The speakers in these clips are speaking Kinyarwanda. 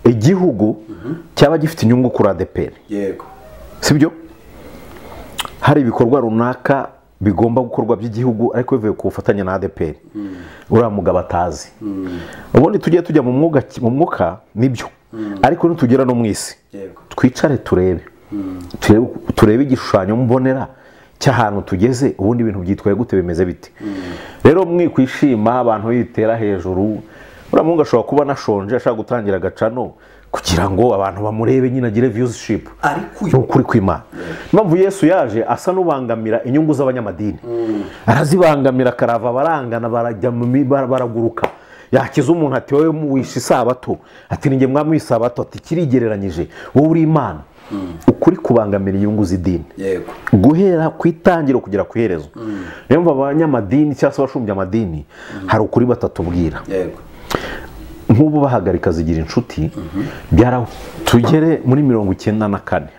igihugu cyaba gifite inyungu kuri adeperi yego si byo hari ibikorwa runaka bigomba gukorwa by'igihugu ariko bivuye ku bufatanye na adeperi uriya mugabo atazi ubundi tujye tujya mu mwuga mu mwuka nibyo ariko nitugera no mu isi yego twicare turebe Turebe- turebe igishushanyo mbonera cy'ahantu tugeze ubundi ibintu byitwaye gute bimeze bite rero mwikwishima abantu bitera hejuru uriya muhungu ashobora kuba anashonje ashaka gutangira agacano kugira ngo abantu bamurebe nyine agire viyuzishipu ni ariko uyu ukuri kw'imana impamvu yesu yaje asa n'ubangamira inyungu z'abanyamadini arazibangamira akarava abarangana barajya mu mi- bara- baraguruka yakiza umuntu ati wowe wishe isabato ati ni njye mwami w'isabato ati kirigereranyije wowe uri imana ukuri kubangamira inyungu z'idini yego guhera ku itangiro kugera ku iherezo niyo mpamvu abanyamadini cyangwa se abashumbya amadini hari ukuri batatubwira yego nk'ubu bahagarika zigira inshuti byara tugere muri mirongo icyenda na kane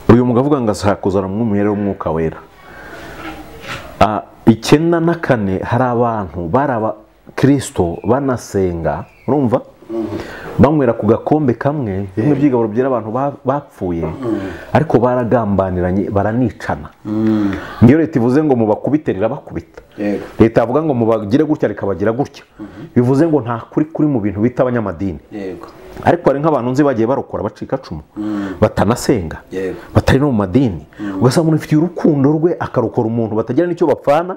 uyu mugabo avuga ngo azakuzana mu mwimerere w'umwuka wera Ah, icyenda na kane hari abantu bari abakirisito banasenga urumva banywera ku gakombe kamwe bimwe by'igaburo byera abantu ba- bapfuye ariko baragambaniranye baranicana ngiyo leta ivuze ngo mubakubite irabakubita yego leta yavuga ngo mubagire gutya rikabagira gutya bivuze ngo nta kuri kuri mu bintu bita abanyamadini yego ariko hari nk'abantu nzi bagiye barokora bacika cumu batanasenga Yego. batari no mu madini ugasanga umuntu afitiye urukundo rwe akarokora umuntu batagira n'icyo bapfana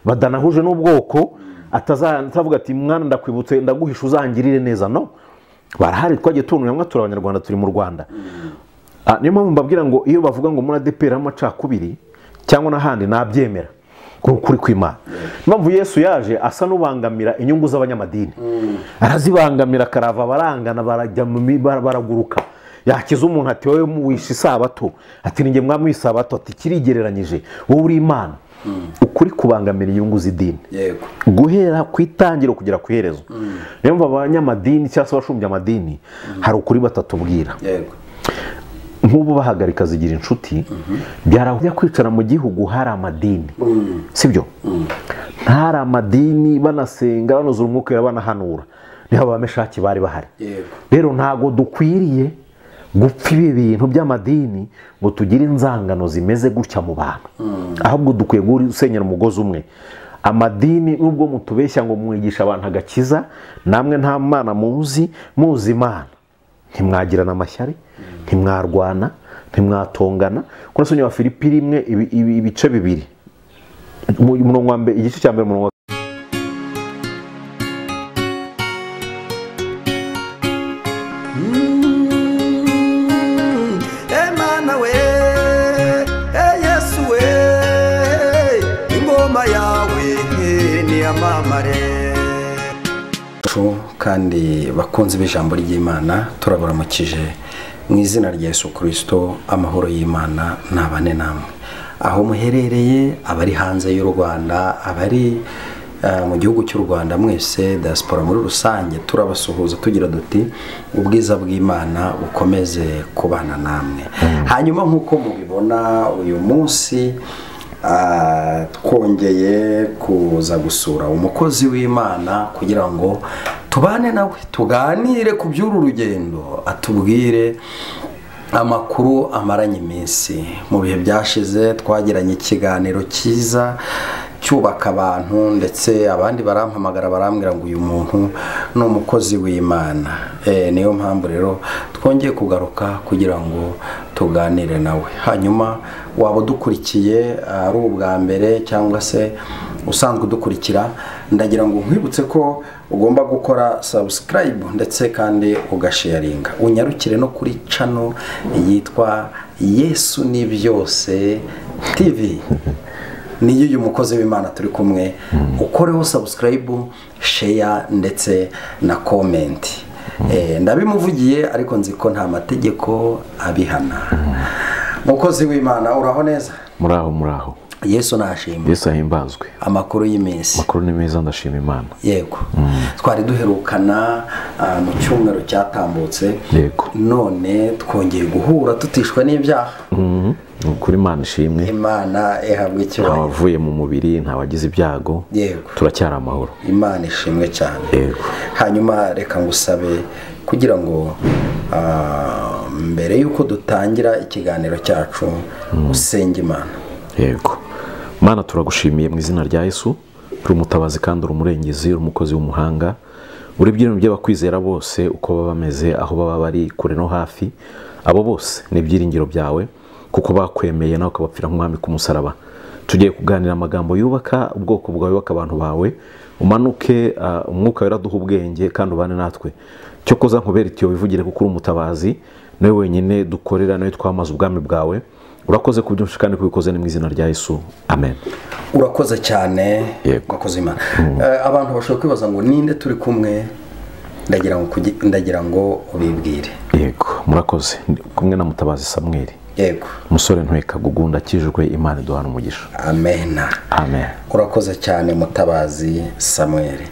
badanahuje n'ubwoko ataza- atavuga ati mwana ndakwibutse ndaguhisha uzangirire neza no barahari twagiye tubona hamwe turi abanyarwanda turi mu rwanda Ah, niyo mpamvu mbabwira ngo iyo bavuga ngo muri adeperi harimo amacakubiri cyangwa n'ahandi nabyemera ni ukuri kw'imana impamvu yesu yaje asa n'ubangamira inyungu z'abanyamadini arazibangamira akarava abarangana barajya mu mi- bara- baraguruka yakiza umuntu ati wowe wishe isabato ati ni njye mwami w'isabato ati kirigereranyije wowe uri imana ukuri kubangamira inyungu z'idini yego guhera ku itangiro kugera ku iherezo niyo mpamvu abanyamadini cyangwa se abashumbya amadini hari ukuri batatubwira yego nk'ubu bahagarika zigira inshuti byarajya kwicara mu gihugu hari amadini sibyo ntari amadini banasenga banuzura umwuka wera, banahanura niho abameshaki bari bahari yego rero ntabwo dukwiriye gupfa ibi bintu by'amadini ngo tugire inzangano zimeze gutya mu bantu ahubwo dukwiye gusenyera umugozi umwe amadini nubwo mutubeshya ngo mwigisha abantu agakiza namwe nta mana muzi muzi imana ntimwagirana amashyari ntimwarwana ntimwatongana kuko nasomye wa filipi rimwe ibi- ibi- ibice bibiri Mu- umurongo wa mbere igice cya mbere umurongo wa Emana we, eh Yesu we, ingoma yawe ni amamare. kandi bakunzi b'ijambo ry'imana turabaramukije mu izina rya Yesu kirisito amahoro y'imana ntabane namwe aho muherereye abari hanze y'u rwanda abari eh, mu gihugu cy'u rwanda mwese diaspora muri rusange turabasuhuza tugira duti ubwiza bw'imana bukomeze kubana namwe hanyuma nk'uko mubibona uyu munsi Ah, twongeye kuza gusura umukozi w'imana kugira ngo tubane nawe tuganire ku by'uru rugendo atubwire amakuru amaranye iminsi mu bihe byashize twagiranye ikiganiro cyiza cyubaka abantu ndetse abandi barampamagara barambwira ngo uyu muntu ni umukozi w'imana Eh, niyo mpamvu rero twongeye kugaruka kugira ngo tuganire nawe hanyuma waba udukurikiye ah, ari ubwa mbere cyangwa se usanzwe udukurikira ndagira ngo nkwibutse ko ugomba gukora subscribe ndetse kandi ugasharinga unyarukire no kuri cano yitwa yesu ni byose tv niyo uyu mukozi w'imana turi kumwe ukoreho sabusikarayibu sheya ndetse na komenti Eh, ndabimuvugiye ariko nzi ko nta mategeko abihana mukozi w'imana uraho neza muraho muraho yesu nashimwe yesu ahimbazwe amakuru y'iminsi amakuru ni meza ndashima imana yego twari duherukana ah, mu cyumweru cyatambutse Yego. none twongeye guhura tutishwe n'ibyaha Mhm. ni ukuri imana ishimwe imana ihabwa icyubahiro ntawavuye mu mubiri ntawagize ibyago yego turacyari amahoro imana ishimwe cyane Yego. hanyuma reka ngusabe ku kugira ngo ah, mbere y'uko dutangira ikiganiro cyacu usenge imana yego mana turagushimiye mu izina rya yesu uri umutabazi kandi uri umurengezi uri umukozi w'umuhanga uri ibyintu by'abakwizera bose uko baba bameze aho baba bari kure no hafi abo bose ni ibyiringiro byawe kuko bakwemeye nawe ukabapfira nk'umwami ku musaraba tugiye kuganira amagambo yubaka ubwoko bwawe yubaka abantu bawe umanuke ah, umwuka wera duha ubwenge kandi ubane natwe cyo koza nkubera itiyo wivugire kuko uri umutabazi nawe wenyine dukorera nawe twamaze ubwami bwawe urakoze ku byinshi kandi kubikoze ni mu izina rya yesu amen urakoze cyane Yego. urakoze imana Eh, abantu bashobora kwibaza ngo ninde turi kumwe ndagira ngo kugi- ndagira ngo ubibwire yego murakoze Ndi kumwe na mutabazi samweri yego umusore ntweka gugunda akijijwe imana iduhana umugisha amena amen urakoze cyane mutabazi samweri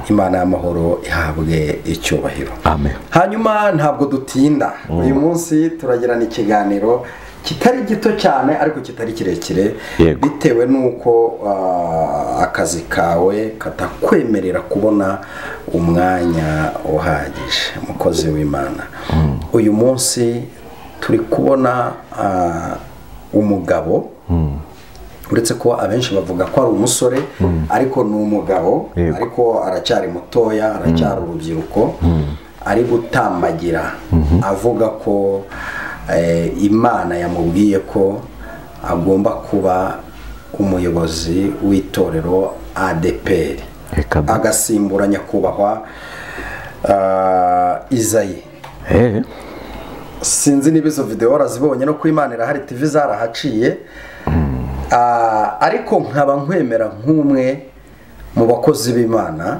imana y'amahoro ihabwe icyubahiro amen hanyuma ntabwo dutinda uyu munsi turagirana ikiganiro kitari gito cyane ariko kitari kirekire Yego. bitewe n'uko ah, akazi kawe katakwemerera kubona umwanya uhagije umukozi w'imana uyu munsi turi kubona ah, umugabo uretse ko abenshi bavuga ko ari umusore ariko ni umugabo Yego. ariko aracyari mutoya aracyari urubyiruko ari gutambagira avuga ko eh, imana yamubwiye ko agomba kuba umuyobozi w'itorero adeperi Reka da. agasimbura nyakubahwa ah, izayi Eh, sinzi niba izo videwo warazibonye no ku imana irahari tv zarahaciye Ah, ariko nkaba nkwemera nk'umwe mu bakozi b'imana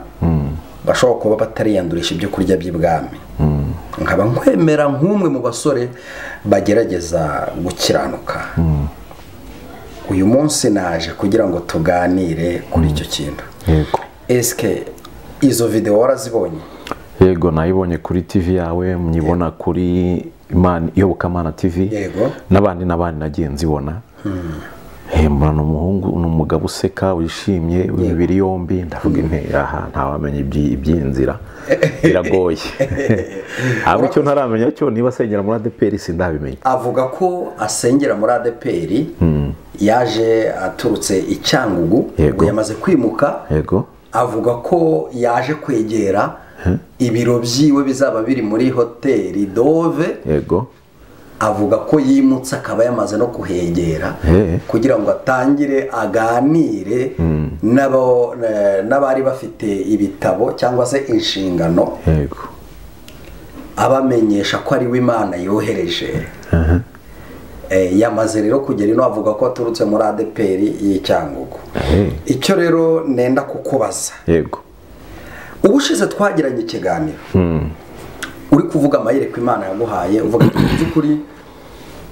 bashobora kuba batariyandurisha ibyo kurya by'ibwami nkaba nkwemera nk'umwe mu basore bagerageza gukiranuka uyu munsi naje kugira ngo tuganire kuri icyo kintu yego esike izo videwo warazibonye yego nayibonye kuri tv yawe nyibona kuri imana iyobokamana tv Yego. n'abandi n'abandi nagiye nzibona hembura ni umuhungu ni umugabo useka wishimye w'imibiri yombi ndavuga inte aha ntawamenya ibyi- iby'inzira biragoye ahubwo icyo ntaramenya cyo niba asengera muri adeperi sindabimenya avuga ko asengera muri adeperi yaje aturutse i cyangugu Yego. ubwo yamaze kwimuka yego avuga ko yaje kwegera ibiro byiwe bizaba biri muri hoteli dove yego avuga ko yimutse akaba yamaze no kuhegera Eh. kugira ngo atangire aganire n'abo- eh, n'abari bafite ibitabo cyangwa se inshingano yego abamenyesha ko ari we imana yohereje Eh, yamaze rero kugera ino avuga ko aturutse muri adeperi y'icyangugu Eh. icyo rero nenda kukubaza yego ubushize twagiranye ikiganiro uri kuvuga amayereko imana yaguhaye uvuga ati mu by'ukuri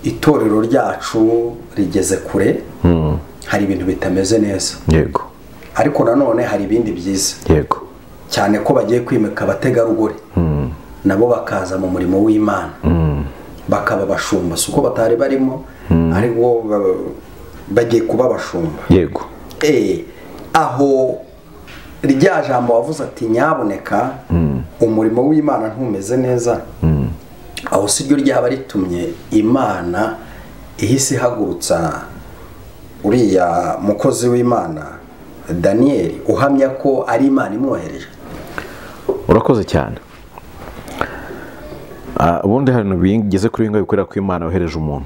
itorero ryacu rigeze kure hari ibintu bitameze neza yego ariko nanone hari ibindi byiza yego cyane ko bagiye kwimika abategarugori nabo bakaza mu murimo w'imana bakaba abashumba si uko batari barimo ariko ba- bagiye kuba abashumba yego Eh, aho rya jambo wavuze ati nyaboneka umurimo w'imana ntumeze neza aho si ryo ryaba ritumye imana ihise ihagurutsa uriya mukozi w'imana daniyeli uhamya ko ari imana imwohereje urakoze cyane Ah, ubundi hari ibintu bigeze kuri bimwe bikorera ku imana yohereje umuntu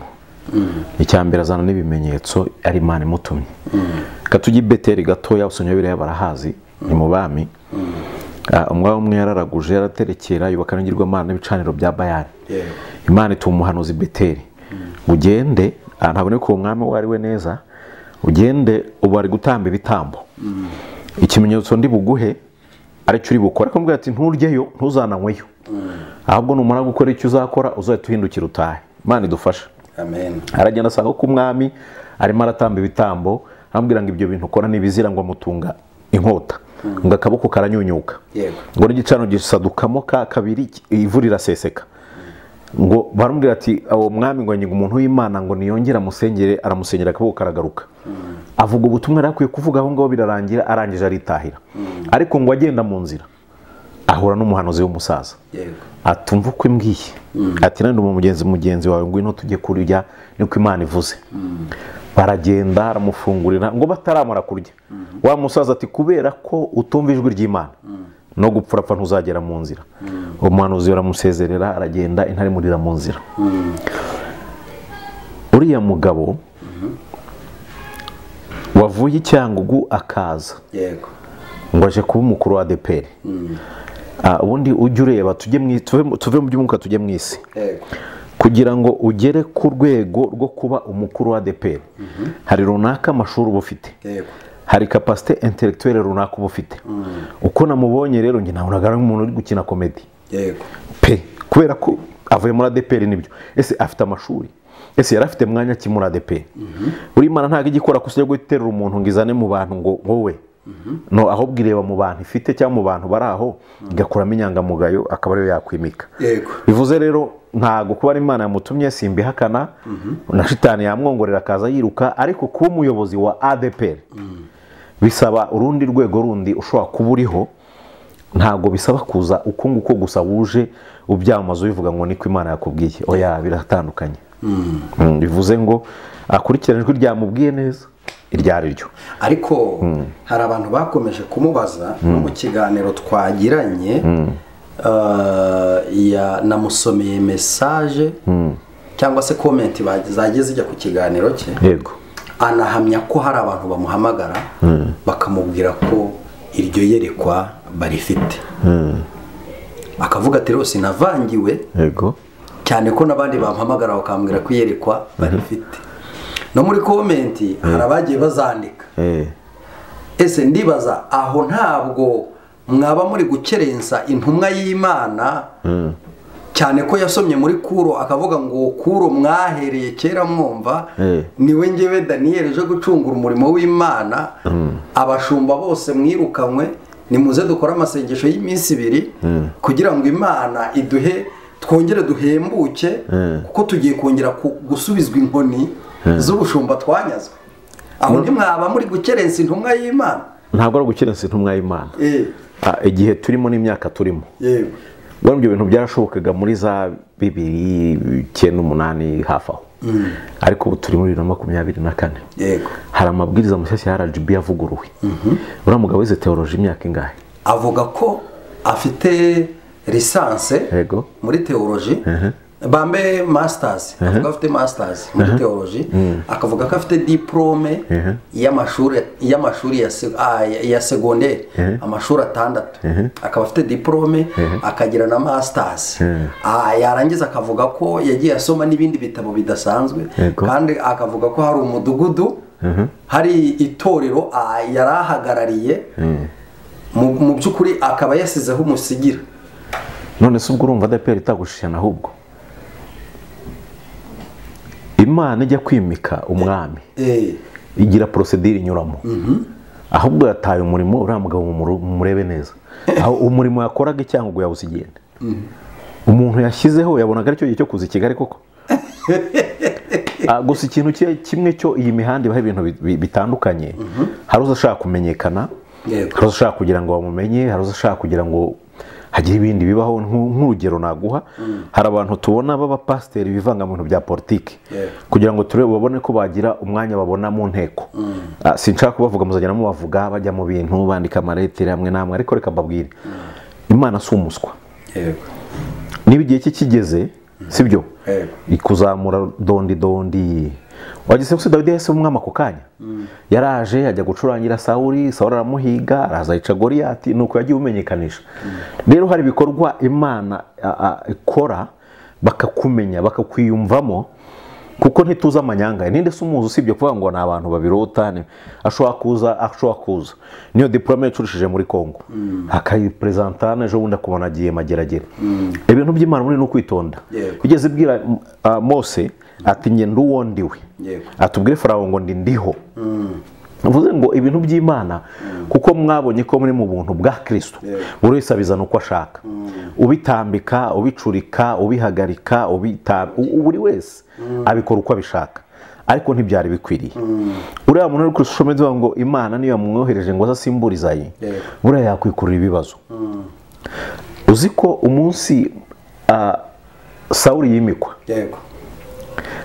icyambere azana n'ibimenyetso ari imana imutumye katujya i beteri gatoya usenya biriya barahazi ni mu bami Ah, umwami umwe yararaguje yaraterekera yubaka n'ingirwamana n'ibicaniro bya bayani Yego. imana ituma umuhanuzi beteri ugende ah, ntaboneka uwo mwami uwo ari we neza ugende ubu ari gutamba ibitambo ikimenyetso ndi buguhe aricyo uri bukora ariko mbwira ati nturyeyo ntuzananyweyo ahubwo numara gukora icyo uzakora uzahita uhindukira utahe imana idufasha amen aragenda asanga ko umwami arimo aratamba ibitambo amubwira ngo ibyo bintu ukora ntibizira ngo amutunga inkota ngo akaboko karanyunyuka yego ngo n'igicaniro gisadukamo ka kabiri ivu riraseseka ngo baramubwira ati uwo mwami ngo nyiga umuntu w'imana ngo niyongere amusengere aramusengera akaboko karagaruka avuga ubutumwa yari akwiye kuvuga aho ngaho birarangira arangije aritahira ariko ngo agenda mu nzira ahura n'umuhanuzi w'umusaza yego atumva uko imbwiye ati nandi mu mugenzi mugenzi wawe ngwino tujye kurya niko imana ivuze baragenda aramufungurira ngo bataramara kurya wa musaza ati kubera ko utumva ijwi ry'imana no gupfa urapfa ntuzagera mu nzira umuhanuzi baramusezerera aragenda intare imurira mu nzira uriya mugabo wavuye i cyangugu akaza yego ngo aje kuba umukuru wa adeperi ubundi ujye ureba tujye mu i- tuve mu- tuve mu by'umwuka tujye mu isi yego kugira ngo ugere ku rwego rwo kuba umukuru wa adeperi hari runaka amashuri uba ufite yego hari kapasite intelektuwere runaka uba ufite uko namubonye rero njye nabonaga ari umuntu uri gukina komedi yego pe kubera ko avuye muri adeperi nibyo ese afite amashuri ese yari afite mwanya ki muri adeperi buri mana ntabwo ijya ikora gusa yo guterura umuntu ngo izane mu bantu ngo wowe no ahubwo ireba mu bantu ifite cyangwa mu bantu bari aho igakuramo inyangamugayo akaba ariyo yakwimika yego bivuze rero ntabwo kuba ari imana yamutumye simbihakana na shitani yamwongorera akaza yiruka ariko kuba umuyobozi wa adepr bisaba urundi rwego rundi ushobora kuba uriho ntabwo bisaba kuza uko nguko gusa wuje ubyamamaza ubivuga ngo niko imana yakubwiye oya biratandukanye Mm, bivuze ngo akurikirane ijwi ryamubwiye neza iryo ari ryo ariko hari abantu bakomeje kumubaza no mu kiganiro twagiranye eh, ya- namusomeye mesaje cyangwa se komenti ba- zageze ijya ku kiganiro cye yego anahamya ko hari abantu bamuhamagara bakamubwira ko iryo yerekwa barifite akavuga ati rero sinavangiwe yego cyane ko n'abandi bampamagara bakambwira ko iyerekwa barifite no muri komenti hari abagiye bazandika Eh, ese ndibaza aho ntabwo mwaba muri gukerensa intumwa y'imana cyane ko yasomye muri kuro akavuga ngo kuro mwahereye kera mwumva Eh. niwe ngewe daniyeli uje gucungura umurimo w'imana abashumba bose mwirukanywe nimuze dukore amasengesho y'iminsi ibiri kugira ngo imana iduhe twongere duhembuke kuko tugiye kongera ku- gusubizwa inkoni z'ubushumba twanyazwe aho ntimwaba muri gukerensa intumwa y'imana ntabwo ari ugukerensa intumwa y'imana Eh, Ah, igihe turimo n'imyaka turimo yewe ubona ibyo bintu byarashobokaga muri za bibiri icyenda umunani hafi aho ariko ubu turi muri bibiri na makumyabiri na kane yego hari amabwiriza mashyashya ya rgb yavuguruwe uriya mugabo wize teoroji imyaka ingahe avuga ko afite lisanse Yego. muri teoloji bambe masters avuga afite masters muri teoloji akavuga ko afite diplome Mhm. y'amashuri y'amashuri ya se- ah, ya- ya segonderi amashuri atandatu akaba afite diplome akagira na masters Ah, yarangiza akavuga ko yagiye asoma n'ibindi bitabo bidasanzwe Yego. kandi akavuga ko hari umudugudu hari itorero ah, yari ahagarariye mu mu by'ukuri akaba yasizeho umusigira none se ubwo urumva adaperi itagushishana ahubwo imana ijya kwimika umwami Eh, igira porosedire inyuramo ahubwo yataye umurimo uriya mugabo mumuru- mumurebe neza aho umurimo yakoraga icyangugu yawuze igenda umuntu yashyizeho yabonaga aricyo gihe cyo kuza i kigali koko Ah, gusa ikintu ki- kimwe cyo iyi mihanda ibaho ibintu bi- bi- bitandukanye hari uza ashaka kumenyekana Yego. hari uza ashaka kugira ngo bamumenye hari uza ashaka kugira ngo hagire ibindi bibaho nk'u- nk'urugero naguha hari abantu tubona b'abapasiteri bivanga mu bintu bya politiki Yego. kugira ngo turebe babone ko bagira umwanya babona mu nteko Ah, sinshaka kubavuga muzagenda mubavuga bajya mu bintu bandika amaretire hamwe n'amwe ariko reka mbabwire imana si umuswa yego niba igihe cye kigeze sibyo Yego. ikuzamura dondi dondi wageze gusa dawidi yahise umwami ako kanya yaraje ajya gucurangira sawuri sawuri aramuhiga araza yica goriyati nuko yagiye umenyekanisha rero hari ibikorwa imana a- a- ikora bakakumenya bakakwiyumvamo kuko ntituzi amanyanga ninde se umuzi usibye kuvuga ngo ni abantu babirota ni- ashobora kuza ashobora kuza niyo diplome yacurishije muri congo akayiperezantana ejo bundi akubona agiye mageragere ibintu by'imana muri ni ukwitonda Yego. igeze ibwira m- ah, mose ati njye ndi uwo ndiwe Yego. atubwire farawo ngo ndi ndiho bivuze ngo ibintu by'imana kuko mwabonye ko muri mu buntu bwa kirisito buri wese abizana uko ashaka ubitambika ubicurika ubihagarika ubita- u- u- buri wese abikora uko abishaka ariko ntibyari bikwiriye uriya muntu uri ku ishusho meze ngo imana niyo yamwohereje ngo aze asimburizaye Yego. buriya yakwikurura ibibazo uzi ko umunsi ah, sawuri yimikwa yego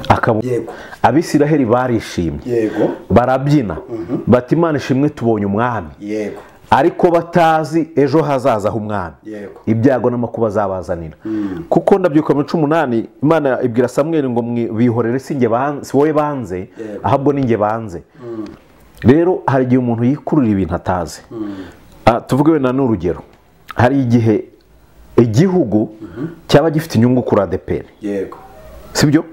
akaba yego abisiraheli barishimye yego barabyina bati imana ishimwe tubonye umwami yego ariko batazi ejo hazaza h'umwami Yego. ibyago n'amakuba azabazanira kuko ndabyuka mu cumi umunani imana ibwira samweri ngo mwi- bihorere si njye ban- si wowe banze Yego. ahubwo ni njye banze rero hari igihe umuntu yikururira ibintu atazi Ah, tuvuge wenda n'urugero hari igihe igihugu cyaba gifite inyungu kuri adeperi yego sibyo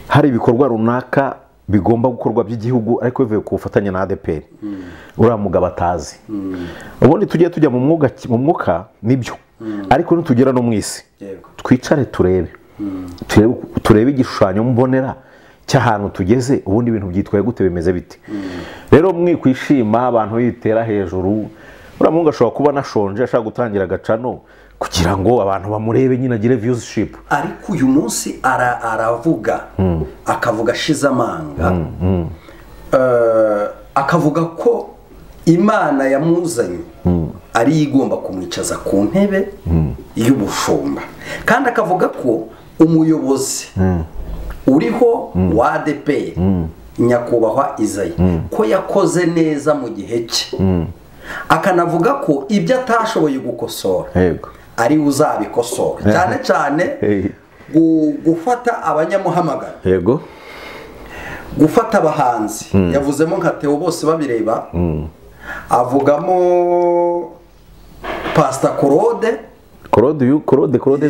hari ibikorwa runaka bigomba gukorwa by'igihugu ariko bivuye ku bufatanye na adeperi uriya mugabo atazi ubundi tujye tujya mu mwuga mu mwuka nibyo ariko nitugera no mu isi yego twicare turebe turebe turebe igishushanyo mbonera cy'ahantu tugeze ubundi ibintu byitwaye gute bimeze bite rero mwikwishima abantu bitera hejuru uriya muhungu ashobora kuba anashonje ashaka gutangira agacano kugira ngo abantu bamurebe nyine agire viyuzishipu ariko uyu munsi ara- aravuga akavuga ashize amanga Eh, akavuga ko imana yamuzanye ari yo igomba kumwicaza ku ntebe y'ubushumba kandi akavuga ko umuyobozi uriho wa adeperi nyakubahwa izayi ko yakoze neza mu gihe cye akanavuga ko ibyo atashoboye gukosora yego ari we uzabikosora cyane cyane Hey. gu- gufata abanyamuhamagara yego gufata abahanzi yavuzemo nka Theo bose babireba avugamo pasita korode korode uyu korode korode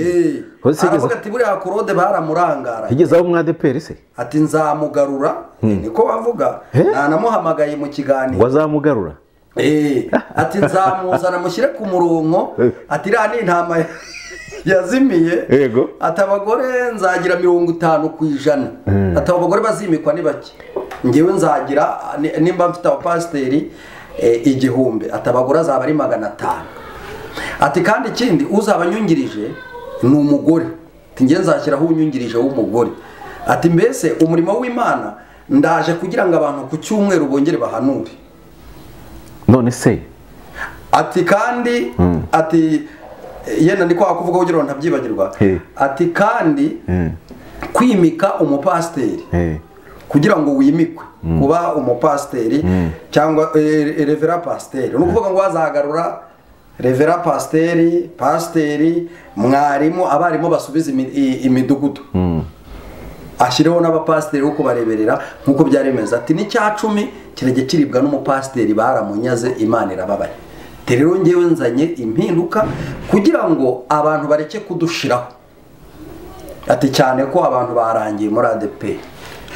Korode se aravuga yigeze- ati buriya korode baramurangara yigeze aho mwadeperi se ati nzamugarura niko bavuga Eh? nanamuhamagaye mu ngo kiganiro azamugarura Eh, ati nzamuzana mushyire ku murongo ati iriya ni intama ya- yazimiye Yego. ati abagore nzagira mirongo itanu ku ijana ati abo bagore bazimikwa ni bake ngewe nzagira ni- nimba mfite abapasiteri eh, igihumbi ati abagore azaba ari magana atanu ati kandi ikindi uzaba anyungirije ni umugore ati ngewe nzashyiraho unyungirije w'umugore ati mbese umurimo w'imana ndaje kugira ngo abantu ku cyumweru bongere bahanure none se ati kandi ati yenda ni kwa kuvuga kugira ngo ntabyibagirwa Hey. ati kandi kwimika umupasiteri Eh, kugira ngo wimikwe kuba umupasiteri cyangwa eh, eh, revera pasiteri ni ukuvuga ngo wazagarura revera pasiteri pasiteri mwarimu abarimu basubiza imi- i- imidugudu ashyireho n'abapasiteri bo kubareberera nk'uko byari bimeze ati n'icya cumi kirajya kiribwa n'umupasiteri baramunyaze imana irababaye Ati, rero ngewe nzanye impinduka kugira ngo abantu bareke kudushiraho ati cyane ko abantu barangiye muri adepe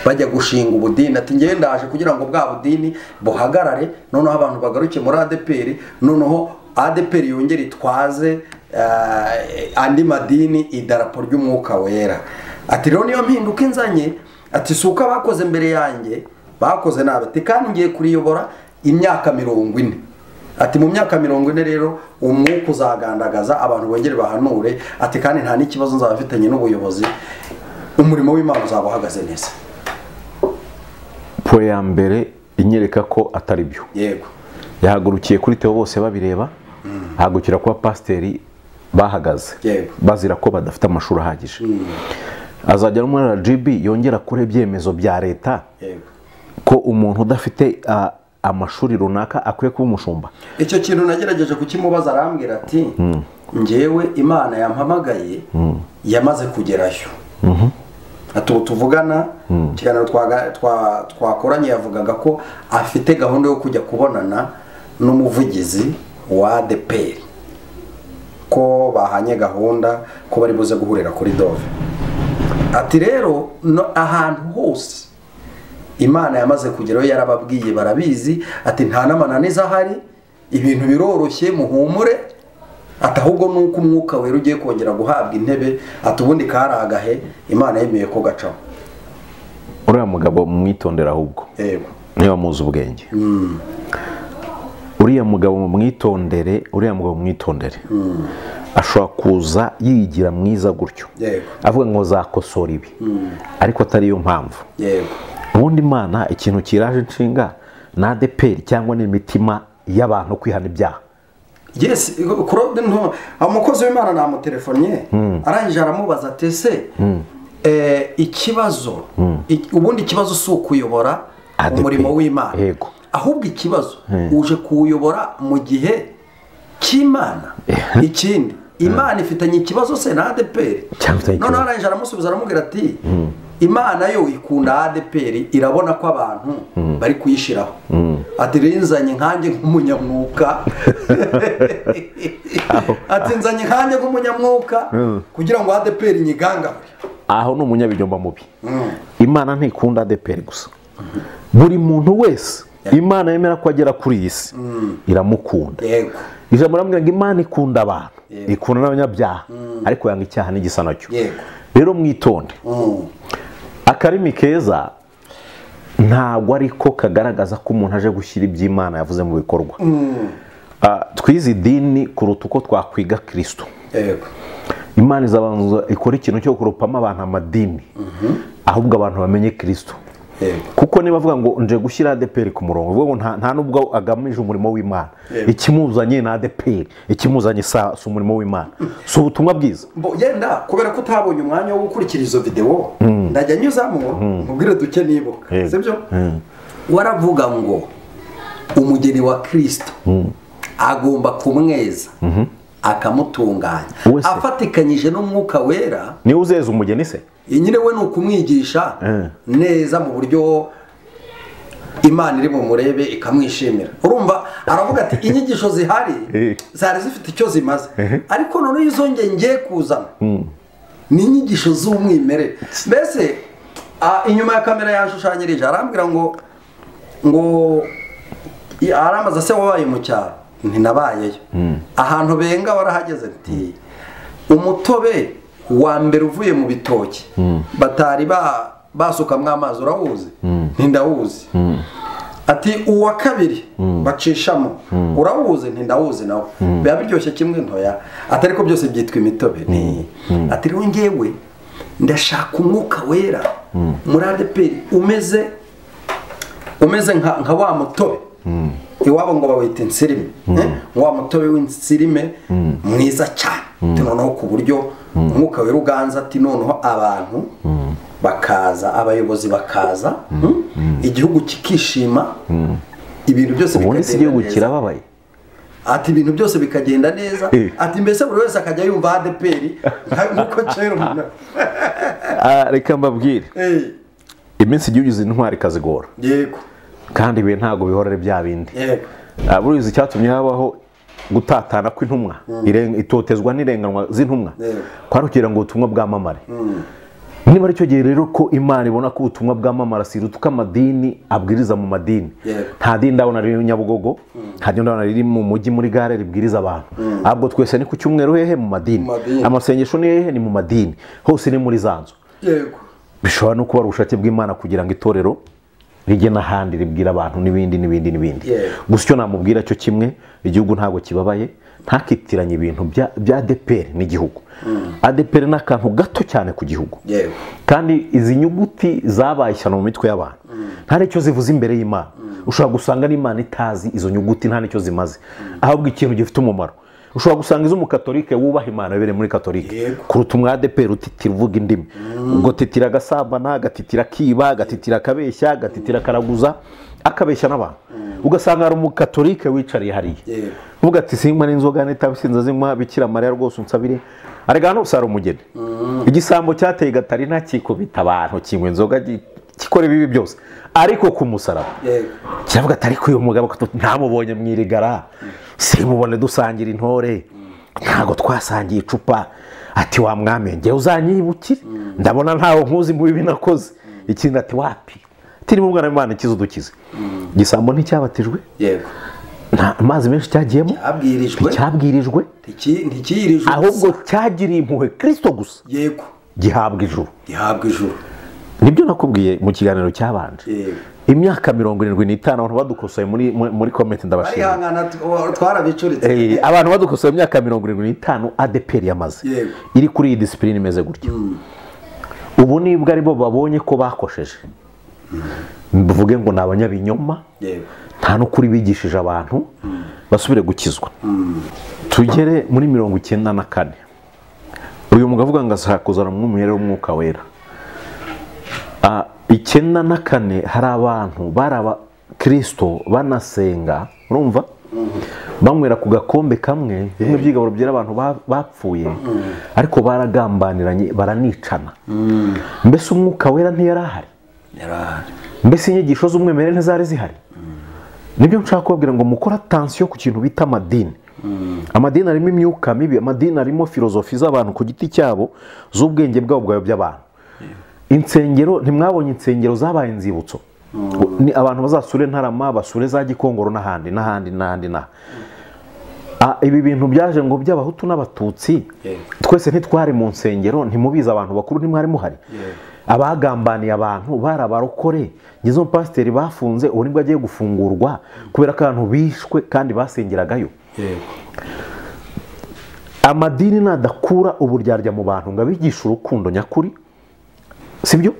bajya gushinga ubudini ati ngewe ndaje kugira ngo bwa budini buhagarare noneho abantu bagaruke muri adeperi noneho adeperi yongere itwaze eh, andi madini idarapo ry'umwuka wera ati rero niyo mpinduka inzanye ati si uko abakoze mbere yanjye bakoze nabi ati kandi ngiye kuriyobora imyaka mirongo ine ati mu myaka mirongo ine rero umwuka uzagandagaza abantu bongere bahanure ati kandi nta n'ikibazo nzaba mfitanye n'ubuyobozi umurimo w'imana uzaba uhagaze neza puwe ya mbere inyereka ko atari byo yego yahagurukiye kuri Theo bose babireba ahagurukira kuba pasiteri bahagaze Yego. bazira ko badafite amashuri ahagije azajya no muri rgb yongera kure ibyemezo bya leta yego ko umuntu udafite ah, amashuri runaka akwiye kuba umushumba icyo kintu nagerageje kukimubaza arambwira ati njyewe imana yampamagaye yamaze kugerayo ati ubu tuvugana ikiganiro twaga- twa- twakoranye yavugaga ko afite gahunda yo kujya kubonana n'umuvugizi wa deperi ko bahanye gahunda ko bari buze guhurira kuri dove ati rero no- ahantu hose imana yamaze kugeraho yarababwiye barabizi ati nta n'amananiza ahari ibintu biroroshye muhumure ati ahubwo ni uko umwuka wera ugiye kongera guhabwa intebe ati ubundi kari agahe imana yemeye ko gacaho uriya mugabo mwitondera ahubwo yego niba muzi ubwenge uriya mugabo mu mwitondere uriya mugabo mu mwitondere ashobora kuza yigira mwiza gutyo Yego. avuga ngo zakosora ibi ariko atari yo mpamvu yego ubundi imana ikintu kiraje inshinga na adeperi cyangwa n'imitima y'abantu kwihana ibyaha yesi kurode nto umukozi w'imana namutelefonnye arangije aramubaza ati ese eh, ikibazo i- ubundi ikibazo si ukuyobora ADP. umurimo w'imana Yego. ahubwo ikibazo uje kuwuyobora mu gihe cy'imana ikindi imana ifitanye ikibazo se na adeperi Cyangwa ifitanye noneho ikibazo. arangije aramusubiza aramubwira ati imana yo ikunda adeperi irabona ko abantu bari kuyishyiraho ati rinzanye nkanjye nk'umunyamwuka ati nzanye nkanjye nk'umunyamwuka kugira ngo adeperi nyigangahore aho ni umunyabinyoma mubi imana ntikunda adeperi gusa buri muntu wese imana yemera ko agera kuri iyi si iramukunda yego ijambo riramubwira ngo imana ikunda abantu Yego. ikunda n'abanyabyaha ariko yanga icyaha n'igisa nacyo yego rero mwitonde Mm. akarimi keza ntabwo ariko kagaragaza ko umuntu aje gushyira iby'imana yavuze mu bikorwa Ah, twize idini kuruta uko twakwiga kirisito yego imana izabanza ikora ikintu cyo kurupamo abantu amadini ahubwo abantu bamenye kirisito yego kuko niba avuga ngo nje gushyira adeperi ku murongo bivuga ngo nta- nta nubwo agamije umurimo w'imana Yego. ikimuzanye ni adeperi ikimuzanye sa- si umurimo w'imana si ubutumwa bwiza Bo- yenda kubera ko utabonye umwanya wo gukurikira izo videwo ndajya nyuzamo nkubwire duke nibuka Yego. sibyo waravuga ngo umugeni wa kirisito agomba kumweza akamutunganya Uwe se. afatikanyije n'umwuka wera niwe uzeza umugeni se nyine we ni ukumwigisha Eh. neza mu buryo imana iri bumurebe ikamwishimira urumva aravuga ati inyigisho zihari Eh. zari zifite icyo zimaze ariko noneho izo nge ngiye kuzana ni inyigisho z'umwimerere mbese ah, inyuma ya kamera yanshushanyirije arambwira ngo ngo i- aramaze se wabaye mu cyaro ntinabayeyo ahantu benga warahageze nti umutobe wa mbere uvuye mu bitoki batari ba- basukamwo amazi urawuzi ntindawuzi ati uwa kabiri bacishamo urawuzi ntindawuzi nawe biba biryoshye kimwe ntoya atari ko byose byitwa imitobe ni ati rero ngewe ndashaka umwuka wera muri adeperi umeze umeze nka nka wa mutobe iwabo ngo bawita insirime eh? wa mutobe w'insirime mwiza cyane Ati noneho ku buryo umwuka wera uganza ati noneho abantu bakaza abayobozi bakaza hmm? igihugu kikishima ibintu byose ubundi si igihugu bikagenda neza. kirababaye ati ibintu byose bikagenda neza Eh. ati mbese buri wese akajya yumva adeperi nk'uko kera umuntu Ah, reka mbabwire Eh, iminsi igihe ugize intwari ikazigora yego kandi ibi ntabwo bihora ari bya bindi yego Ah, burizi icyatumye habaho gutatana kw'intumwa iren- itotezwa n'irenganwa z'intumwa Yego. kwari kugira ngo ubutumwa bwamamare niba aricyo gihe rero ko imana ibona ko ubutumwa bwamamara si uko amadini abwiriza mu madini Yego. nta dini ndabona riri nyabugogo nta dini ndabona riri mu mujyi muri gare ribwiriza abantu ahubwo twese ni ku cyumweru hehe mu madini Mu madini. amasengesho ni hehe ni mu madini hose ni muri za nzu yego bishobora no kuba ari ubushake bw'imana kugira ngo itorero rijye n'ahandi ribwira abantu n'ibindi n'ibindi n'ibindi Yeah. gusa icyo namubwira cyo kimwe igihugu ntabwo kibabaye ntakitiranye ibintu bya bya adeperi n'igihugu adeperi ni akantu gato cyane ku gihugu yego kandi izi nyuguti zabaye ishyano mu mitwe y'abantu nta n'icyo zivuze imbere y'imana ushobora gusanga n'imana itazi izo nyuguti nta n'icyo zimaze ahubwo ikintu gifite umumaro ushobora gusanga iz'umukatolike wubaha imana wibereye muri katolike Yego. kuruta umwadeperi utitira uvuga indimi ubwo titira agasambana agatitira akiba agatitira akabeshya agatitira akaraguza akabeshya n'abantu ugasanga hari umukatolike wicariye hariya Yego. uvuga ati sinywa n'inzoga n'itabisinza zinywa bikira mariya rwose unsabire arega hano usara umugeni igisambo cyateye gatari ntakikubita abantu kinywa inzoga gi- gikora ibibi byose ariko ku musaraba yego kiravuga ati ariko uyu mugabo ko tu- ntamubonye mu irigara simubone dusangira intore ntabwo twasangiye icupa ati wa mwami njye uzanyibukire ndabona ntawe nkuzi mu bibi nakoze ikindi ati wapi tirimo umwana w'imana ikize udukize igisambo nticyabatijwe yego nta amazi menshi cyagiyemo abwirijwe nticyabwirijwe ntikiyirijwe ahubwo cyagiriye impuhwe kirisito gusa yego gihabwa ijuru gihabwa ijuru nibyo nakubwiye mu kiganiro cyabanje Yego. imyaka mirongo irindwi n'itanu abantu badukosoye muri muri- muri komenti ndabashimira arihangana twarabicuritse Eh, abantu badukosoye imyaka mirongo irindwi n'itanu adeperi yamaze Yego. iri kuri iyi disipurine imeze gutya ubu nibwo aribo babonye ko bakosheje mvuge ngo ni abanyabinyoma yego nta n'ukuri bigishije abantu basubire gukizwa tugere muri mirongo icyenda na kane uyu mugabo avuga ngo asakuzana mu mwimerere w'umwuka wera Ah, icyenda na kane hari abantu bari abakirisito banasenga urumva banywera ku gakombe kamwe bimwe by'igaburo byera abantu ba- bapfuye ariko baragambaniranye baranicana mbese umwuka wera ntiyari ahari yari ahari mbese inyigisho z'umwimerere ntizari zihari nibyo nshaka kubabwira ngo mukore atansiyo ku kintu bita amadini amadini arimo imyuka mibi amadini arimo filozofi z'abantu ku giti cyabo z'ubwenge bwabo bwayobya abantu insengero ntimwabonye insengero zabaye inzibutso ni abantu bazasure ntarama basure za gikongoro n'ahandi n'ahandi n'ahandi n'aha Ah, ibi bintu byaje ngo by'abahutu n'abatutsi Yego. twese ntitwari mu nsengero ntimubizi abantu bakuru ntimwari muhari abagambaniye abantu bari abarokore ngezo pasiteri bafunze ubu nibwo agiye gufungurwa kubera ko abantu bishwe kandi basengeragayo yego amadini nadakura uburyarya mu bantu ngo abigishe urukundo nyakuri sibyo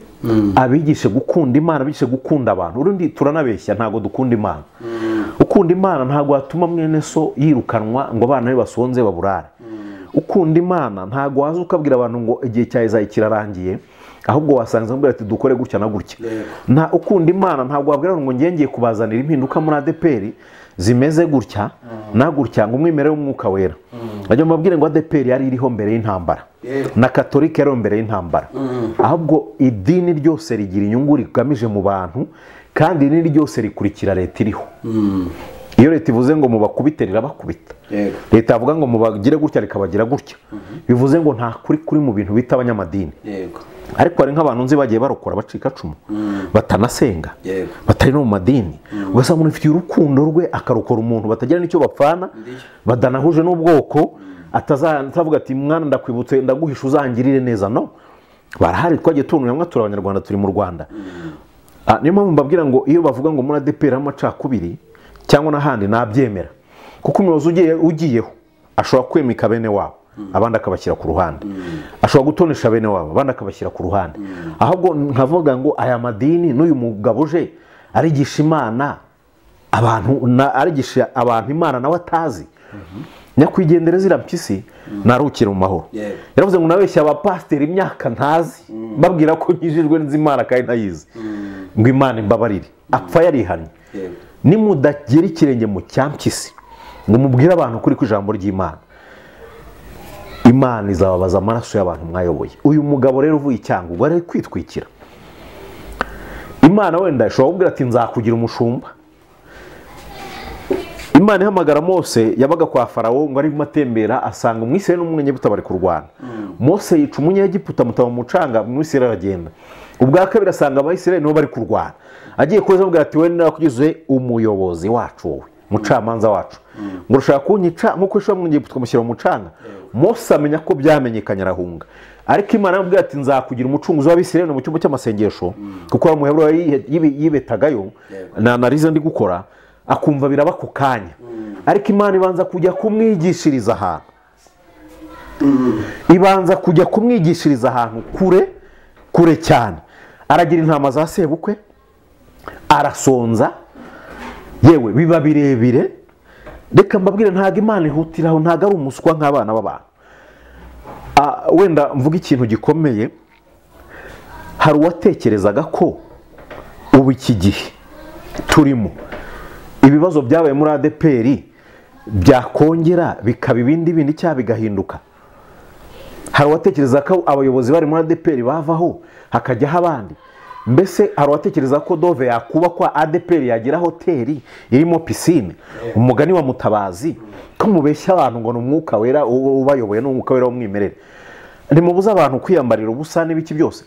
abigishe gukunda imana abigishe gukunda abantu urundi turanabeshya ntabwo dukunda imana ukunda imana ntabwo watuma mwene so yirukanwa ngo abana be basonze baburare ukunda imana ntabwo waza ukabwira abantu ngo igihe cya ezayi kirarangiye ahubwo wasanga amubwira ati dukore gutya na gutya nta ukunda imana ntabwo wabwira abantu ngo ngiye ngiye kubazanira impinduka muri adeperi zimeze gutya na gutya ngo umwimerere w'umwuka wera bajya mubabwire ngo adeperi yari iriho mbere y'intambara Yego. na katolika yari mbere y'intambara ahubwo idini ryose rigira inyungu rigamije mu bantu kandi idini ryose rikurikira leta iriho iyo leta ivuze ngo mubakubite rirabakubita yego leta yavuga ngo mubagire gutya rikabagira gutya bivuze ngo nta kuri kuri mu bintu bita abanyamadini yego ariko hari nk'abantu nzi bagiye barokora bacika cumu batanasenga Yego. batari no mu madini ugasanga umuntu afitiye urukundo rwe akarokora umuntu batagira n'icyo bapfana badanahuje n'ubwoko ataza- atavuga ati mwana ndakwibutse ndaguhisha uzangirire neza no barahari twagiye tubona hamwe turi abanyarwanda turi mu rwanda Ah, niyo mpamvu mbabwira ngo iyo bavuga ngo muri adeperi harimo amacakubiri cyangwa n'ahandi nabyemera kuko umuyobozi ugiye ugiyeho ashobora kwimika bene wabo abandi akabashyira ku ruhande ashobora gutonesha bene wabo abandi akabashyira ku ruhande ahubwo nkavuga ngo aya madini n'uyu mugabo uje arigisha imana abantu na- arigisha abantu imana nawe atazi nyakwigendera zira mpyisi narukire mu mahoro Yego. yaravuze ngo nabeshya abapasiteri imyaka ntazi mbabwira ko nkijijwe n'izimana kandi ntayizi ngo imana imbabarire apfa yarihannye Yego. nimudagera ikirenge mu cyampyisi ngo mubwire abantu kuri ku ijambo ry'imana imana izababaza amaraso y'abantu mwayoboye uyu mugabo rero uvuye icyanga ubwo ari kwitwikira imana wenda ishobora kubwira ati nzakugira umushumba imana ihamagara mose yabaga kwa farawo ngo arimo atembera asanga umwisirayeli n'umunyegiputa bari kurwana mose yica umunyegiputa amutaba mu mucanga umwisirayeli aragenda ubwa kabiri asanga abayisirayeli nibo bari kurwana agiye kuza amubwira ati wenda nakugize umuyobozi wacu wowe umucamanza wacu ngo urashaka kunyica nk'uko ishobora umwenyegiputa ukamushyira mu mucanga mose amenya ko byamenyekanye arahunga ariko imana iramubwira ati nzakugira umucunguzi w'abisirayeli mu cyumba cy'amasengesho kuko hari umuheburo yihe- yibe- yibetagayo na analize ndi gukora akumva biraba ku kanya ariko imana ibanza kujya kumwigishiriza ahantu ibanza kujya kumwigishiriza ahantu kure kure cyane aragira intama za sebukwe arasonza yewe biba birebire reka mbabwire ntabwo imana ihutira aho ntabwo ari umuswa nk'abana b'abantu Ah, wenda mvuga ikintu gikomeye hari uwatekerezaga ko ubu iki gihe turimo ibibazo byabaye muri adeperi byakongera bikaba ibindi bindi cyangwa bigahinduka hari uwatekereza ko abayobozi bari muri adeperi bavaho hakajyaho abandi mbese hari uwatekereza ko dove yakubakwa adeperi yagira hoteli irimo pisine umugani wa mutabazi ko mubeshya abantu ngo ni umwuka wera u- ubayoboye ni umwuka wera w'umwimerere ntimubuze abantu kwiyambarira ubusa n'ibiki byose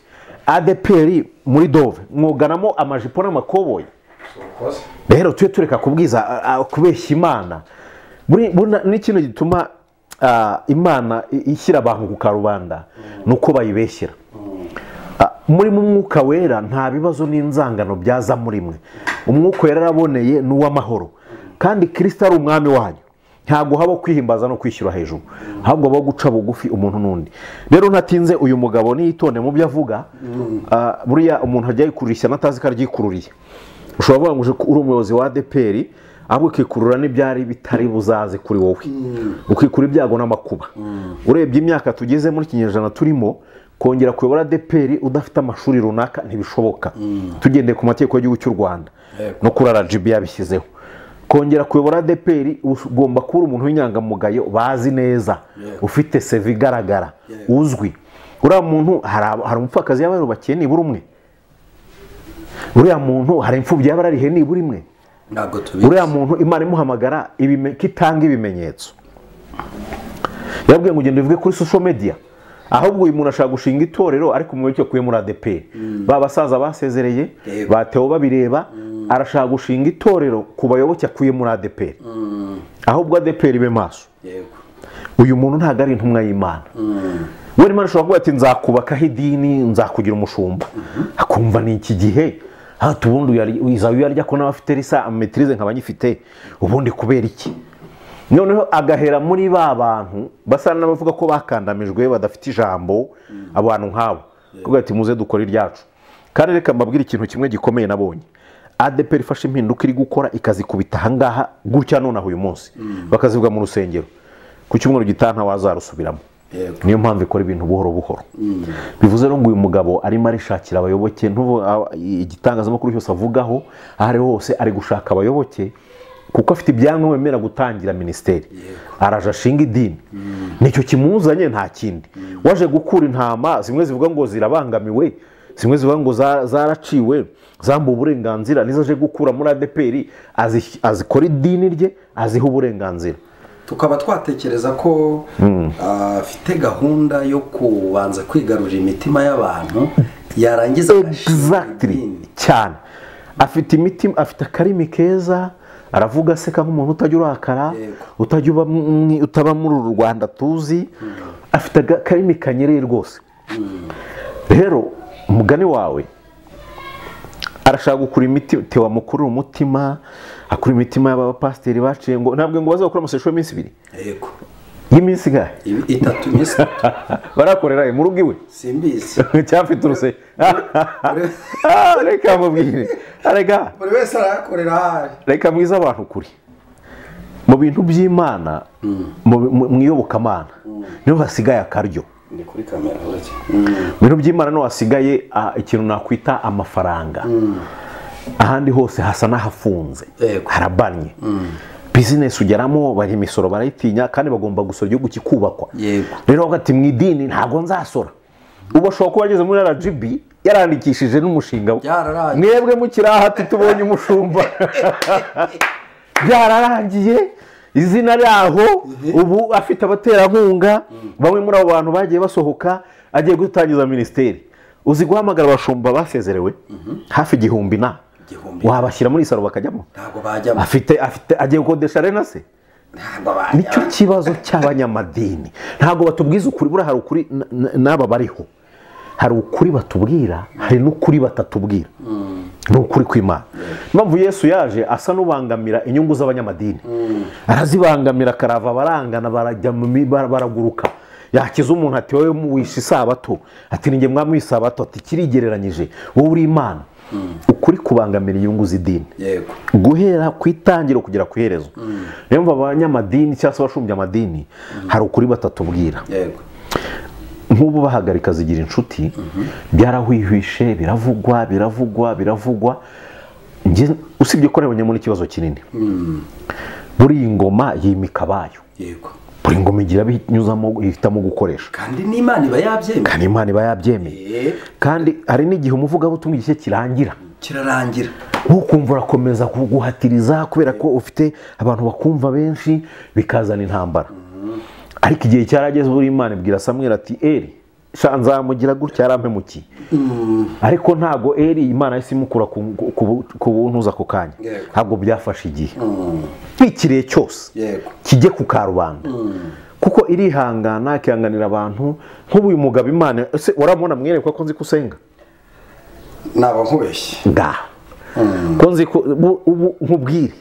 adeperi muri dove mwoganamo amajipo n'amakoboyi rero tujye tureka kubwiza a- a- kubeshya imana Buri- buna- n'ikintu gituma ah, imana i- ishyira abantu ku karubanda ni uko bayibeshyera Ah, muri mu mwuka wera nta bibazo n'inzangano byaza muri mwe umwuka wera araboneye ni uw'amahoro kandi kirisita ari umwami wanyu ntabwo haba kwihimbaza no kwishyura hejuru ahubwo habaho guca bugufi umuntu n'undi rero ntatinze uyu mugabo niyitonde mu byo avuga ah, buriya umuntu ajya yikurura ishyano atazi ko aryikururiye ushobora kuvuga ngo uje ku- uri umuyobozi wa adeperi ahubwo ukikurura n'ibyari bitari buzaze kuri wowe ukikura ibyago n'amakuba urebye imyaka tugeze muri kinyejana turimo kongera kuyobora adeperi udafite amashuri runaka ntibishoboka tugendeye ku mategeko y'igihugu cy'u rwanda Yego. no kuri rgb yabishyizeho kongera kuyobora adeperi ugomba kuba uri umuntu w'inyangamugayo bazi neza Yego. ufite seva igaragara Yego. uzwi uriya muntu hari aba- hari umupfakazi yaba yarubakiye nibura umwe uriya muntu hari imfubyi yaba yararihe nibura imwe ntabwo uriya tubizi muntu imana imuhamagara ibime- ko itanga ibimenyetso yabwiye ngo ugende uvuge kuri social media ahubwo uyu muntu ashaka gushinga itorero ariko mu cyo kuye muri adeperi ba basaza basezereye Yego. batewe babireba arashaka gushinga itorero ku bayoboke akuye muri adeperi ahubwo adeperi ibe maso yego uyu muntu ntabwo ari intumwa y'imana wenda imana ishobora kuvuga ati nzakubakaho idini nzakugira umushumba akumva ni iki gihe hata ubundi uyarya- izaba uyarya ko nawe afite risa ametirize nkaba nyifite ubundi kubera iki noneho agahera muri ba bantu basa n'abavuga ko bakandamijwe badafite ijambo abantu nk'abo kuvuga ati muze dukora iryacu kandi reka mbabwire ikintu kimwe gikomeye nabonye adeperi ifashe impinduka iri gukora ikazikubita ahangaha gutya nonaha uyu munsi bakazivuga mu rusengero ku cyumweru gitaha ntawazarusubiramo Yego. niyo mpamvu ikora ibintu buhoro buhoro bivuze rero ngo uyu mugabo arimo arishakira abayoboke ntuvu- a- igitangazamakuru cyose avugaho aho ari ho hose ari gushaka abayoboke kuko afite ibyangombwa bimera gutangira minisiteri araje ashinga idini nicyo kimuzanye nta kindi waje gukura intama zimwe zivuga ngo zirabangamiwe zimwe zivuga ngo za- zaraciwe zambuwe uburenganzira nizo aje gukura muri adeperi azi- azikora idini rye aziha uburenganzira tukaba twatekereza ko afite gahunda yo kubanza kwigarurira imitima y'abantu yarangiza agashinga exactly idini. cyane afite imiti afite akarimi keza aravuga aseka nk'umuntu utajya urakara Yego. utajya uba mwi- utaba muri uru rwanda tuzi afite aga- akarimi kanyereye rwose rero umugani wawe arashaka gukura imiti tewa mukuru umutima akura imitima y'abapasiteri baciye ngo ntabwo ngo bazakora amasesho y'iminsi ibiri yego y'iminsi ingahe Ibi- itatu iminsi itatu barakorera mu rugo iwe simbizi cyafite uruse Ah, reka mubwire reka buri wese arayakorera ahari reka mwiza abantu kuri mu bintu by'imana mu- mu mu iyobokamana niho hasigaye akaryo ni kuri kamera uretse mu bintu by'imana niho hasigaye ah, ikintu nakwita amafaranga ahandi hose hasa n'ahafunze Yego. harabanye bizinesi ugeramo bari imisoro barayitinya kandi bagomba gusora igihugu kikubakwa Yego. rero bavuga ati mu idini ntabwo nzasora ubu ashobora kuba ageze muri rgb yarandikishije n'umushinga we Byararangiye. mwebwe mukiri aha ati tubonye umushumba byararangiye izina ryaho ubu afite abaterankunga bamwe muri abo bantu bagiye basohoka agiye gutangiza minisiteri uzi guhamagara abashumba basezerewe hafi igihumbi na Igihumbi. wabashyira muri isaro bakajyamo ntabwo bajyamo afite afite agiye gukodesha rena se ntabwo nicyo bajyamo kibazo cy'abanyamadini ntabwo batubwiza ukuri buriya hari ukuri n- n- n'aba bariho hari ukuri batubwira hari n'ukuri batatubwira ni ukuri kw'imana impamvu yesu yaje asa n'ubangamira inyungu z'abanyamadini arazibangamira akarava barangana barajya mu mi- bara- baraguruka yakiza umuntu ati wowe wishe isabato ati ninjye mwami w'isabato ati kirigereranyije wowe uri imana ukuri kubangamira inyungu z'idini yego guhera ku itangiro kugera ku iherezo niyo mpamvu abanyamadini cyangwa se abashumbya amadini hari ukuri batatubwira yego nk'ubu bahagarika zigira inshuti byarahwihwishe biravugwa biravugwa biravugwa Njye- usibye ko nabonye muri ikibazo kinini buri ngoma yimika abayo yego buri ngoma igira abo inyuzamo ihitamo gukoresha kandi n'imana iba yabyemeye kandi imana iba yabyemeye Eh, kandi hari n'igihe umuvugabutumwa igihe kirangira kirarangira ntukumva urakomeza kuguhatiriza kubera ko ufite abantu bakumva benshi bikazana intambara ariko igihe cyarageze buri imana ibwira samwera ati eri sha nzamugira gutya yarampemukiye ariko ntabwo eri imana yahise imukura ku- ku- ku- ku buntuza ako kanya Yego. ntabwo byafashe igihe nk'ikirihe cyose yego kijye ku karubanda kuko irihangana ikihanganira abantu nk'ubu uyu mugabo imana ese uramubona mwiyerekwa ko nzi ko usenga naba nkubeshye ngaha ko nzi ko bu- ubu nkubwire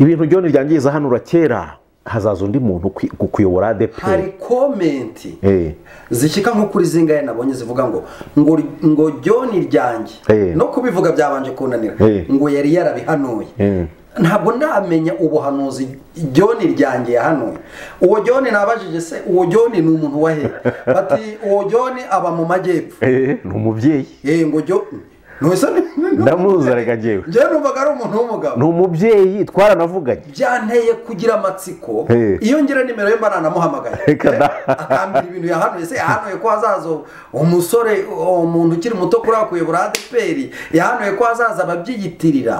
ibintu byone byangiza hano urakera hazaza undi muntu kwi- kukuyobora adeperi hari komenti Eh. zishyika nko kuri zingahe nabonye zivuga ngo ngo ngo jyoni ryanjye Eh. no kubivuga byabanje kunanira Eh. ngo yari yarabihanuye Eh. ntabwo ndamenya ubuhanuzi jyoni ryanjye yahanuye uwo jyoni nabajije se uwo jyoni ni umuntu wa he bati uwo jyoni aba mu majyepfo Eh, ni umubyeyi yewe ngo jyoni ntuzi ndamuzi reka njyewe njyewe numvaga ari umuntu w'umugabo ni umubyeyi twaranavuganye byanteye kugira amatsiko Eh. iyo ngira nimero ye mba nanamuhamagaye Reka da. Eh, akambwira ibintu yahanuye se yahanuye ko hazaza umusore umuntu ukiri muto kuri akuyobora adeperi yahanuye ko hazaza ababyiyitirira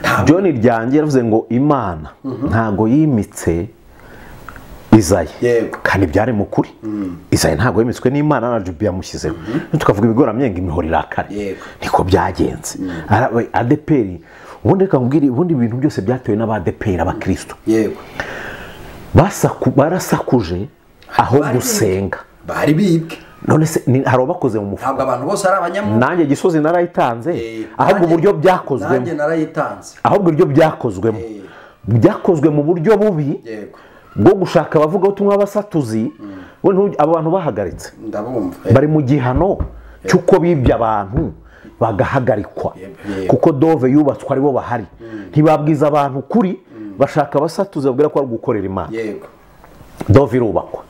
ntabwo john ryanjye yaravuze ngo imana ntabwo yimitse izayi Yego. kandi byari mu kuri izayi ntabwo yimitswe n'imana na jubi yamushyizeho tukavuga ibigoramyenga imihoro irakare Yego. niko byagenze Ara- we, adeperi ubundi reka nkubwire ubundi ibintu byose byatewe n'abadeperi abakristo yego basaku, barasakuje aho Bari- gusenga bari bibwe none se ni- hari abakoze mu mufuka ntabwo abantu bose ari abanyamwuga nanjye gisozi narayitanze Eh, ahubwo nanjye- uburyo byakozwemo nanjye narayitanze ahubwo iryo byakozwemo Eh. byakozwe mu buryo bubi yego bwo gushaka abavugabutumwa b'abasatuzi we ntu- abo bantu bahagaritse ndabumva bari mu gihano cy'uko bibye abantu bagahagarikwa Yego. kuko dove yubatswe aribo bahari ntibabwiza abantu kuri bashaka abasatuzi babwira ko bari gukorera imana yego dove irubakwa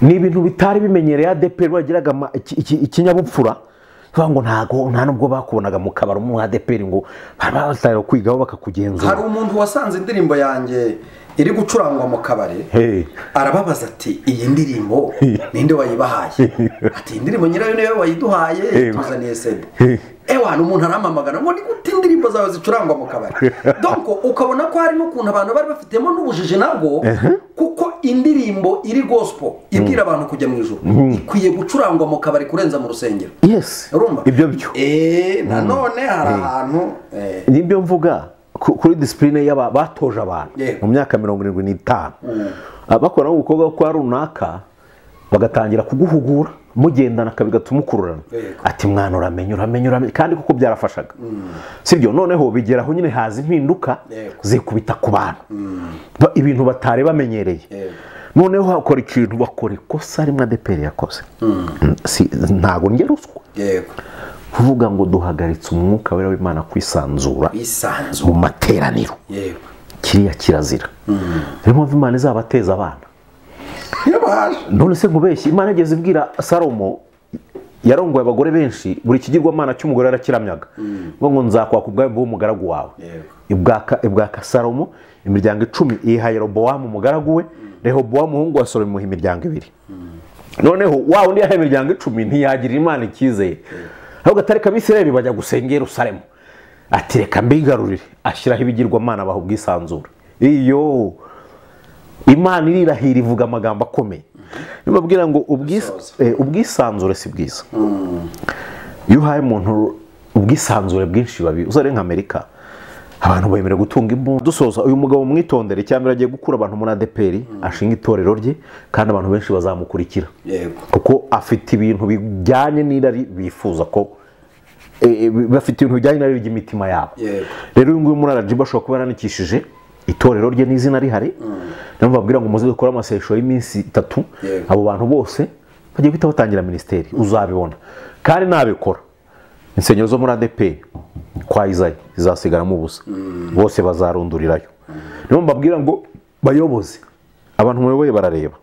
ni ibintu bitari bimenyereye adeperi bagiraga ama- iki- iki- ikinyabupfura bavuga ngo ntago nta nubwo bakubonaga mu kabari umwe adeperi ngo baba batangira kwigaho bakakugenzura hari umuntu wasanze indirimbo yanjye iri gucurangwa mu kabari Hey. arababaza ati iyi ndirimbo ninde wayibahaye ati iyi ndirimbo nyirayo niyo wayiduhaye Eh. tuzaniye sede Eh. ewa ni umuntu aramamagana ngo ni gute indirimbo zawe zicurangwa mu kabari donko ukabona ko hari n'ukuntu abantu bari bafitemo n'ubujiji nabwo kuko indirimbo iri gospel ibwira abantu kujya mu ijoro ikwiye gucurangwa mu kabari kurenza mu rusengero yes urumva ibyo byo Eh, nanone hari ahantu eh, nibyo mvuga ku- kuri disipurine y'aba batoje abantu Yego. mu myaka mirongo irindwi n'itanu bakora ubukorwa kwa runaka bagatangira kuguhugura mugendana aka bigatuma ukururana Yego. ati mwana uramenya uramenya uramenya kandi kuko byarafashaga sibyo noneho bigeraho nyine haza impinduka Yego. zikubita ku bantu Ba- ibintu batari bamenyereye Yego. noneho hakora ikintu bakora ikosa rimwe adeperi yakoze Si- ntabwo njye ruswa yego kuvuga ngo duhagaritse umwuka wera w'imana kwisanzura mu bisanzu materaniro yego kiriya kirazira niyo mpamvu imana izabateza abana iyo baje none se nkubeshye imana igeze ibwira salomo yarongoye abagore benshi buri kigirwamana cy'umugore yarakiramyaga ngo ngo nzakwaka ubwami bw'umugaragu wawe Yego. ibwaka ibwaka salomo imiryango icumi iyiha yerobowamu umugaragu we rehobowamu umuhungu wa salomo imuha imiryango ibiri noneho wa undi yahaye imiryango icumi ntiyagira imana icyizere ahubwo atareka abisirayeli bajya gusenga i yerusalemu ati reka mbigarurire ashyiraho ibigirwamana baha ubwisanzure iyo imana irirahira ivuga amagambo akomeye nibabwira ngo ubwis- Gusoza. eh, ubwisanzure si bwiza iyo uhaye umuntu ubwisanzure bwinshi babi uzare nka amerika abantu bemera gutunga imbunda dusoza uyu mugabo mwitondere cyangwa agiye gukura abantu muri adeperi ashinga itorero rye kandi abantu benshi bazamukurikira yego kuko afite ibintu bijyanye n'irari bifuza ko eh, eh, bafite ibintu bijyanye n'irari ry'imitima yabo Yego. rero uyu nguyu muri arajibu ashobora kuba yarandikishije itorero rye n'izina rihari nabo babwira ngo muze dukore amasesho y'iminsi itatu Yego. abo bantu bose bagiye guhita batangira minisiteri uzabibona kandi nabikora insengero zo muri adeperi kwa izayi zizasigaramo ubusa bose bazarundurirayo niyo mbabwira ngo bayoboze abantu muyoboye barareba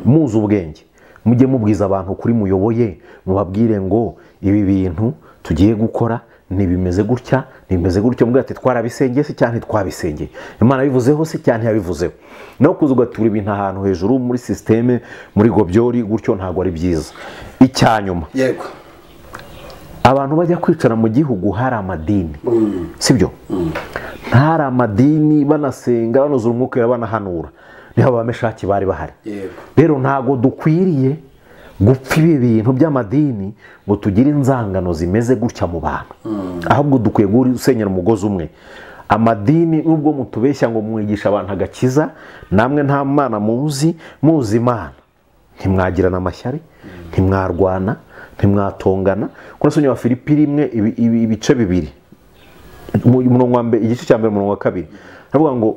muzi ubwenge mujye mubwiza abantu kuri muyoboye mubabwire ngo ibi bintu tugiye gukora ntibimeze gutya ntibimeze gutya mubwira ati twarabisengeye se cyane twabisengeye imana yabivuzeho se cyane yabivuzeho nawe kuza ugatura ibintu ahantu hejuru muri sisiteme muri gobyori gutyo ntabwo ari byiza icya nyuma yego abantu bajya kwicara mu gihugu hari amadini sibyo hari amadini banasenga banuzura umwuka wera, banahanura niho abameshaki bari bahari yego rero ntabwo dukwiriye gupfa ibi bintu by'amadini ngo tugire inzangano zimeze gutya mu bantu ahubwo dukwiye gusenyera umugozi umwe amadini nubwo mutubeshya ngo mwigisha abantu agakiza namwe nta mwana muzi muzi imana ntimwagirana amashyari ntimwarwana ntimwatongana kuko wa filipi rimwe ibi- ibi- ibice bibiri mu- umurongo wa mbere igice cya mbere umurongo wa kabiri haravuga ngo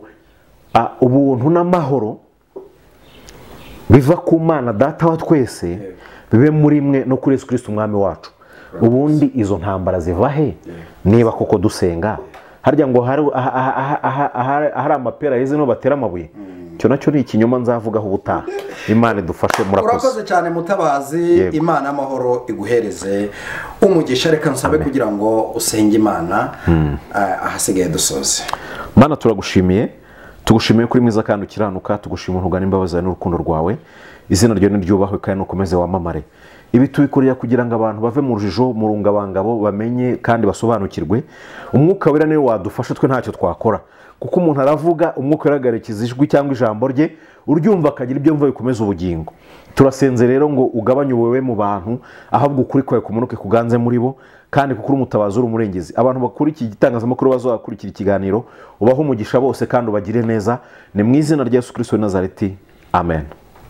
"Ah, ubuntu n'amahoro biva ku mana data wa twese bibe muri mwe no kuri Yesu Kristo umwami wacu ubundi izo ntambara ziva he niba koko dusenga harya ngo hari- aha- aha- aha- aha- aha- ahari amapera yeze niho batera amabuye icyo nacyo ni ikinyoma nzavugaho ubutaha imana idufashe murakoze urakoze cyane mutabazi Yego. imana y'amahoro iguhereze umugisha reka nsabe kugira ngo usenge imana ah, ahasigaye dusoze mana turagushimiye tugushimiye kuri mwiza kandi ukiranuka tugushimira ntugana imbabazi zawe n'urukundo rwawe izina ryawe niryubahwe kandi nukomeze wamamare ibi tubikorera kugira ngo abantu bave mu rujijo mu rungabangabo bamenye kandi basobanukirwe umwuka wera niwe wadufasha twe ntacyo twakora kuko umuntu aravuga umwuka wera agaherekeza ijwi cyangwa ijambo rye uryumva akagira ibyo mva bikomeza ubugingo turasenze rero ngo ugabanye ubuwe mu bantu ahabwa ukuri kwawe kumanuke kuganze muri bo kandi kuko uri umutabazi uri umurengezi abantu bakora iki gitangazamakuru bazakurikira ikiganiro ubahe umugisha bose kandi ubagire neza ni mu izina rya yesu kirisito w'i nazareti amen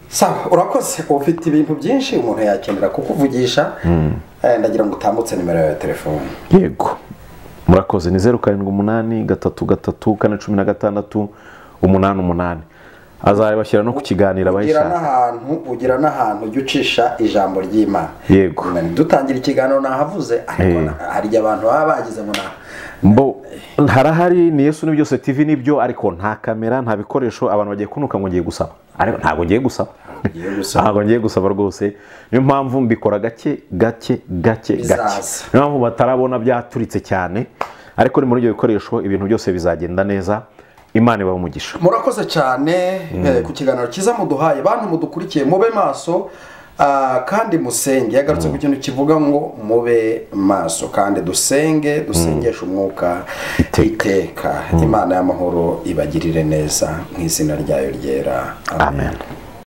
sawa urakoze ufite ibintu byinshi umuntu yakenera kukuvugisha Eh, ndagira ngo utambutse nimero yawe ya telefone yego murakoze ni zeru karindwi umunani gatatu gatatu kane cumi na gatandatu umunani umunani azabashyira no ku ugira kiganiro abayishaka n'ahantu ugira n'ahantu ujya ucisha ijambo ry'imana Yego. dutangira ikiganiro nahavuze ariko Eh. na- hari igihe abantu baba bagize ngo na mbo harahari ni yesu ni byose tv ni byo ariko nta kamera nta bikoresho abantu bagiye kunuka ngo ngiye gusaba ariko ntabwo ngiye gusaba ugiye gusaba ntabwo ngiye gusaba rwose niyo mpamvu mbikora gake gake gake gake Bizaza. niyo mpamvu batarabona byaturitse cyane ariko ni muri ibyo bikoresho ibintu byose bizagenda neza imana ibahe umugisha murakoze cyane eh, ku kiganiro cyiza muduhaye bantu mudukurikiye mube maso ah, kandi musenge yagarutse ku kintu kivuga ngo mube maso kandi dusenge dusengeshe umwuka iteka imana y'amahoro ibagirire neza mu izina ryayo ryera Amen.